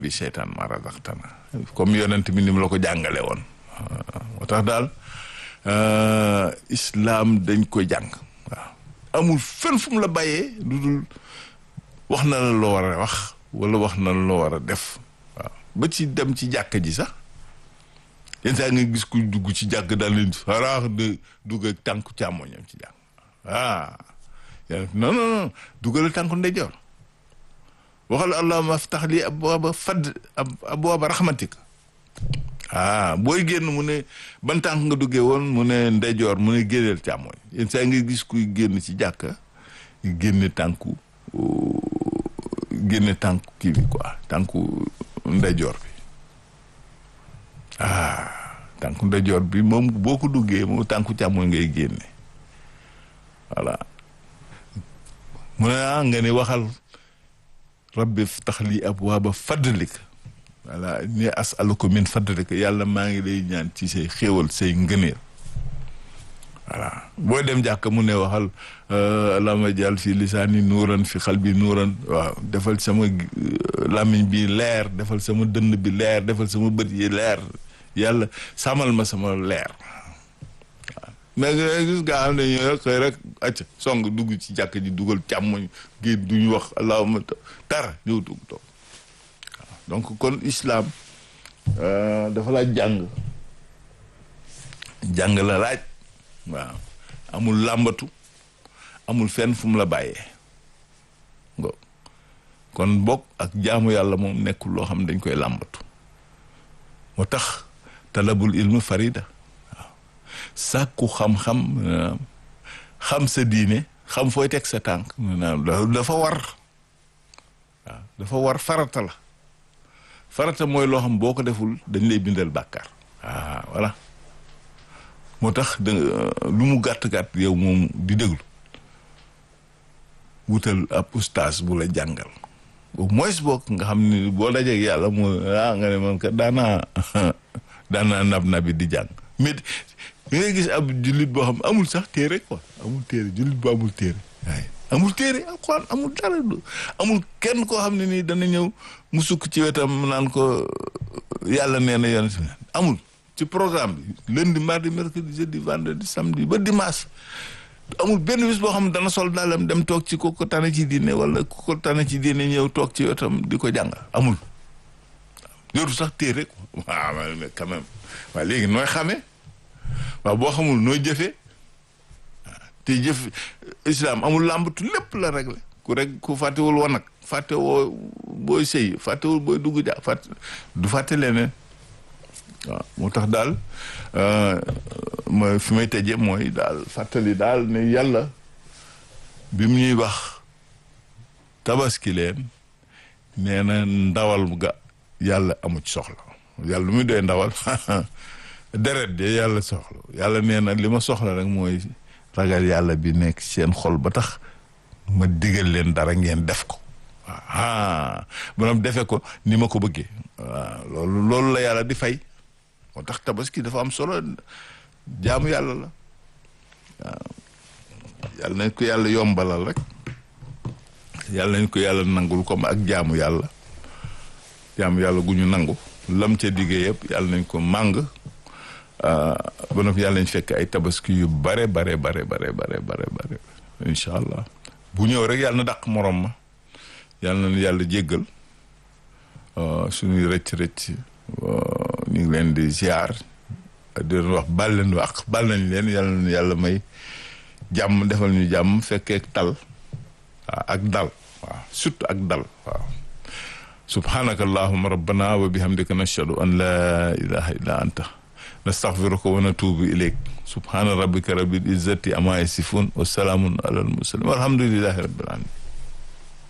bi seytaan ma razaqtana comme yonent bi ni mu la ko jàngale woon moo tax daal islaam dañ ko jàng waaw amul fenn fu mu la bàyyee lu dul wax na la loo war a wax wala wax na la loo war a def waaw ba ci dem ci jàkka ji sax yenn saa nga gis ku dugg ci jàkk daal leen faraax de dugg ak tànku càmmoñam ci jàkk ah non non non duggal tànku ndeyjoor waxal allahumma aftax li abwaaba fadd abwaaba rahmatika ah booy génn mu ne ban tànk nga duggee woon mu ne ndeyjoor mu ne génneel càmmoñ yenn saa nga gis kuy génn ci jàkka génne tànku génne tànku kii bi quoi tànku ndeyjoor bi ah tànku ndeyjoor bi moom boo ko duggee moom tànku càmmoñ ngay génne voilà mu ne ah nga ne waxal rabbi tax lii abwaaba fadlika voilà ni asaluka min fadlika yàlla maa ngi lay ñaan ci say xéewal say ngëneel voilà boo dem jàkk mu ne waxal allahumma jàll fi lisaani nuuran fi xalbi nuuran waaw defal sama làmmiñ bi leer defal sama dënn bi leer defal sama bët yi leer yàlla sàmmal ma sama leer waaw mais gis nga xam ne ñu rek xëy rek acca song dugg ci jàkk ji dugal càmmoñ gi duñu wax allahumma tara ñëw dugg toog waaw donc kon islam dafa laaj jàng jàng la laaj waaw amul làmbatu amul fenn fu mu la bàyyee ngo kon bokk ak jaamu yàlla moom nekkul loo xam ne dañ koy làmbatu moo tax talabul ilmu farida waaw sàkku xam-xam xam sa diine xam fooy teg sa tànk dafa war waaw dafa war farata la farata mooy loo xam boo ko deful dañ lay bindal bàkkaar ah voilà moo tax da lu mu gàtt-gàtt yow moom di déglu wutal ab ustaas bu la jàngal au moins boog nga xam ni boo dajeeg yàlla moo ah nga ne man kat daanaa daanaa nab nabi di jàng mais da ngay gis ab jullit boo xam amul sax téere quoi amul téere jullit bu amul téere waaye amul téere alxuraan amul dara amul kenn koo xam ne nii dana ñëw mu sukk ci wetam naan ko yàlla nee na yoon amul ci programme bi lundi mardi mercredi jeudi vendredi samedi ba dimanche amul benn bis boo xam ne dana sol daalam dem toog ci ku ko tane ci diine wala ku ko tane ci diine ñëw toog ci wetam di ko jàngal amul yoru sax téere quoi waaw mais quand même waaw léegi nooy xamee waaw boo xamul nooy jëfee te jëf islam amul làmbatu lépp la réglé ku rek ku fàttewul woon nag fàtte woo booy sëy fàttewul booy dugg ja fàtte du fàtte leneen waaw moo tax daal mooy fi may tëjee mooy daal fàttali daal ne yàlla bi mu ñuy wax tabaski leen nee na ndawal ga yàlla amu ci soxla yàlla lu muy doy ndawal deret de yàlla soxla yàlla nee na li ma soxla rek mooy ragal yàlla bi nekk seen xol ba tax ma digal leen dara ngeen def ko waaw maanaam defe ko ni ma ko bëggee waaw loolu loolu la yàlla di fay moo tax tabaski dafa am solo jaamu yàlla la waaw yàlla nañ ko yàlla yombalal rek yàlla nañ ko yàlla nangul comme ak jaamu yàlla jaamu yàlla gu ñu nangu lam ca diggee yëpp yàlla nañ ko màng ba noppi yàlla nañ fekk ay tabaski yu bare bare bare bare bare bare bare incha allah bu ñëw rek yàlla na dàq morom ma yàlla na yàlla jéggal suñuy rëcc rëcc ñu ngi leen di ziar di leen wax bal leen wax bal nañ leen yàlla na yàlla may jàmm defal ñu jàmm fekkee tal waaw ak dal waaw surtout ak dal waaw subhanaka allahuma rabbana wa bihamdika nashhadu an la ilaha illa anta nastaghfiruka wa natubu ilayk subhana rabbika rabbil izzati amma yasifun wa salaamun ala al mursalin walhamdulillahi rabbil alamin